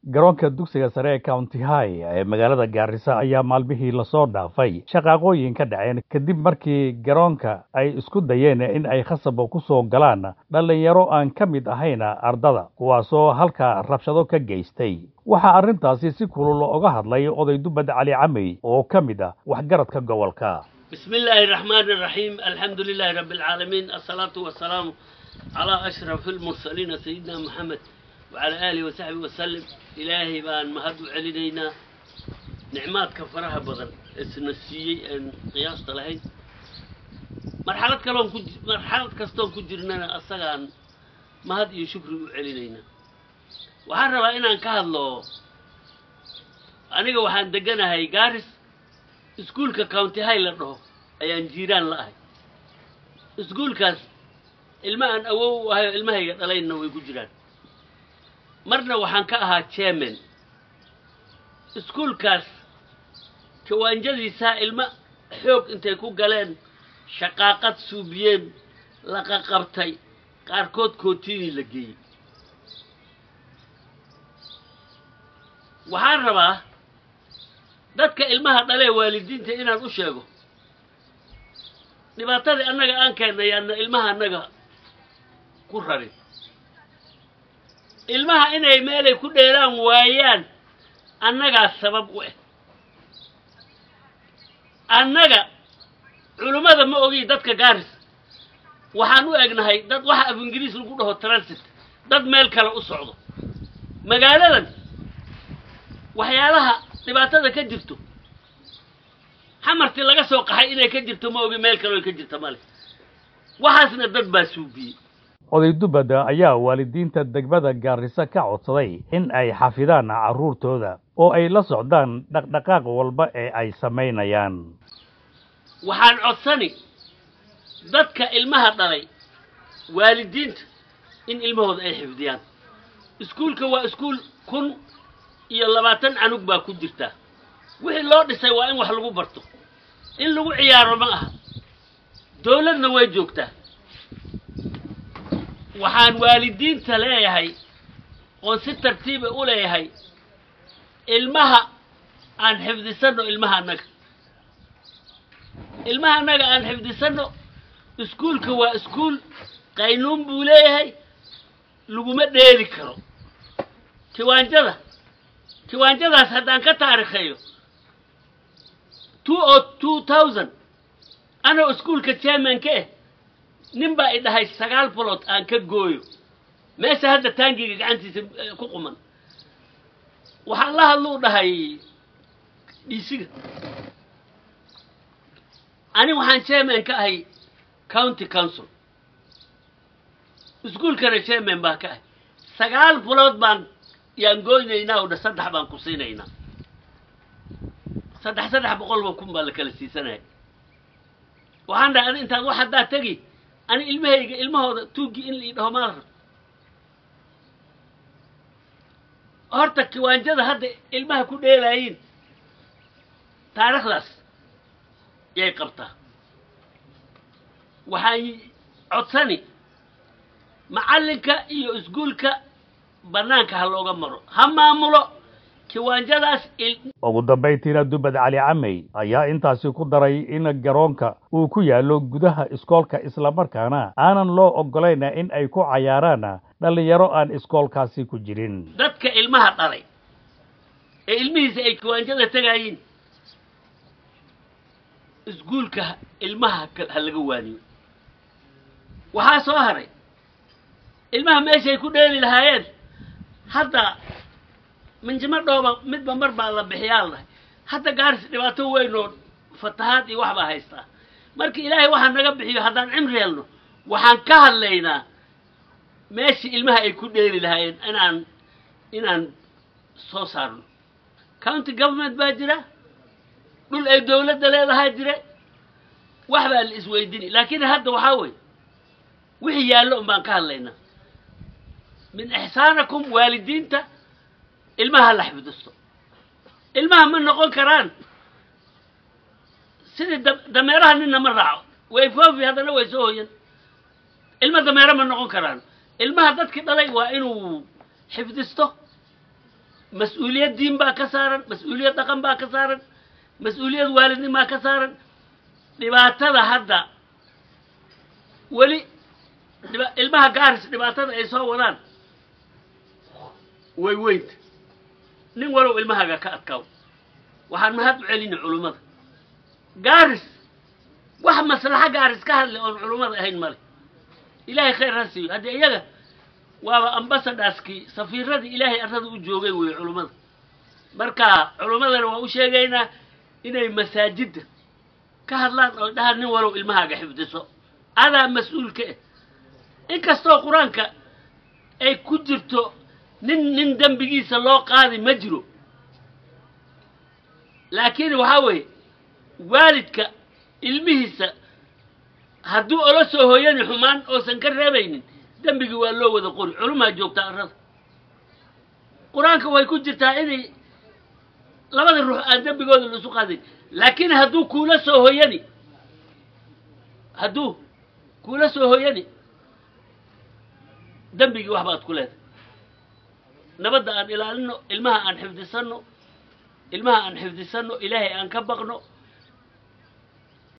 garoonka dugsiga sare ee county high ee magaalada gaarisa ayaa maalmihii lasoo dhaafay shaqaaqooyin ka dhaceen kadib markii garoonka ay isku dayeen in ay khasabo ku soo galaan dhallinyaro aan ka mid ahayn ardada kuwaasoo halkaa rabshado ka geystay waxaa arrintaasi si kulul oga hadlay oday dubad cali camey oo ka mid ah waxgaradka gobolka بسم الله الرحمن الرحيم الحمد لله رب العالمين الصلاة والسلام على أشرف المرسلين سيدنا محمد وعلى آله وصحبه وسلم إلهي بان مهد علينا نعمات كفرها بدن السنسية أن قياس لهي مرحلة كلام كج مرحلة كستون كجرنا أصلا مهد يشكر علينا وحنا رأينا أن كهالله أنا وحنا دقنا هاي جارس iskuulka county high la dhaho ayaan jiiraan la ahay iskuulkaas ilma aan awow u ahay oo ilmahayga dhalayna way ku jiraan marna waxaan ka ahaa chairman iskuulkaas jawaanjadiisaa ilma xoog intay ku galeen shaqaaqad suubiyeen laqaqabtay qaarkood kootiinii la geeyey waxaan rabaa dadka ilmaha dhalee waalidiinta inaan u sheego dhibaatadii annaga aan keennay yaanna ilmaha annaga ku rarin ilmaha inay meelay ku dheelaan waayaan annagaa sabab u ah annaga culummada ma ogi dadka gaaris waxaan u egnahay dad waxa af ingiriis lagu dhaho transit dad meel kale u socdo magaaladan waxyaalaha dhibaatada ka jirto xamartii laga soo qaxay inay ka jirto ma ogi meel kaleo ka jirta male waxaasna dad baa suubiyey oday dubad ayaa waalidiinta degmada gaarisa ka codsaday in ay xafidaan carruurtooda oo ay la socdaan dhaqdhaqaaq walba ee ay samaynayaan waxaan codsani dadka ilmaha dhalay waalidiinta in ilmahooda ay xifdiyaan iskuulka waa iskuul kun iyo labaatan canug baa ku jirta wixii loo dhisay waa in wax lagu barto in lagu ciyaaro ma aha dawladna way joogtaa waxaan waalidiinta leeyahay oon si tartiiba u leeyahay ilmaha aan xifdisanno ilmaha annaga ilmaha annaga aan xifdisanno iskuulka waa iskuul qaynuun buu leeyahay laguma dheeri karo kiwaanjada kiwaanjadaas haddaan ka taarikheeyo two o two thousand anoo iskuulka chairmanka ah nin baa i dhahay sagaal bolod aan ka gooyo meesha hadda taangiga gacantiisa ku quman waxaan la hadluu dhahay dhiisiga ani waxaan chairman ka ahay county council iskuulkana chairman baa ka ahay sagaal bolod baan yaan gooynaynaa o dha saddex baan ku siinaynaa saddex saddex boqolba kun baa la kala siisanaya waxaan dhahay adi intaad wax haddaa tegi ani ilmahayga ilmahooda tuuggii in la ii dhaho maada rab horta kiwaanjada hadda ilmaha ku dheelaayiin taariikhdaas yay qabtaa waxaan codsani macallinka iyo iskuulka banaanka ha looga maro ha maamulo kiwaanjadaas ugu dambayntiina dubad cali camey ayaa intaasi ku daray in garoonka uu ku yaallo gudaha iskoolka islamarkaana aanan loo oggolayn in ay ku cayaaraan dhallinyaro aan iskoolkaasi ku jirin dadka ilmaha dhalay ee ilmihiisa ay kiwaanjada tegaayiin iskuulka ilmaha ha laga waaniyo waxaa soo haray ilmaha meeshay ku dheeli lahaayeen hadda minjimo dhooba midba mar baa la bixiyaa la dhahay hadda gaaris dhibaato weyn oo fatahaad iyo wax baa haystaa marka ilaahay waxaa naga bixiyo haddaan cimri helno waxaan ka hadlaynaa meeshii ilmaha ay ku dheeli lahaayeen inaan inaan soo saarno county government baa jira dhul ay dawladda leedahaa jire wax baa la isweydini laakiin hadda waxaa weeye wixii yaallo un baan ka hadlaynaa min ixsaanakum waalidiinta ilmaha la xifdisto ilmaha ma noqon karaan sidii dameeraha ninna ma raaco way foofi haddana way soo hoyan ilma dameere ma noqon karaan ilmaha dadkii dhalay waa inuu xifdisto mas-uuliyad diin baa ka saaran mas-uuliyad dhaqan baa ka saaran mas-uuliyad waalidnimaa ka saaran dhibaatada hadda weli dhiba ilmaha gaaris dhibaatada ay soo wadaan way weynta nin walow ilmahaaga ka adkaaw waxaan mahad u celina culummada gaaris wax maslaxa gaaris ka hadlay oon culummada ahayn male ilaahay khayr ha siiyo haddii iyaga waaba ambasadaaskii safiiradii ilaahay arrada u joogay weeye culummada marka culummadana waa u sheegaynaa inay masaajidda ka hadlaan oo dhahaan nin walow ilmahaaga xifdiso adaa mas-uul ka ah inkastoo qur-aanka ay ku jirto nin nin dembigiisa loo qaadi ma jiro laakiin waxaa weeye waalidka ilmihiisa hadduu ola soo hooyani xumaan oosan ka reebaynin dembigii waa loo wada qori culumaa joogtaa arrada qur-aanka way ku jirtaa inay labada ruux aan dembigooda la isu qaadayn laakiin hadduu kuula soo hooyani hadduu kuula soo hooyani dembigii wax baad ku leedahay nabadda aan ilaalino ilmaha aan xifdisanno ilmaha aan xifdisanno ilaahay aan ka baqno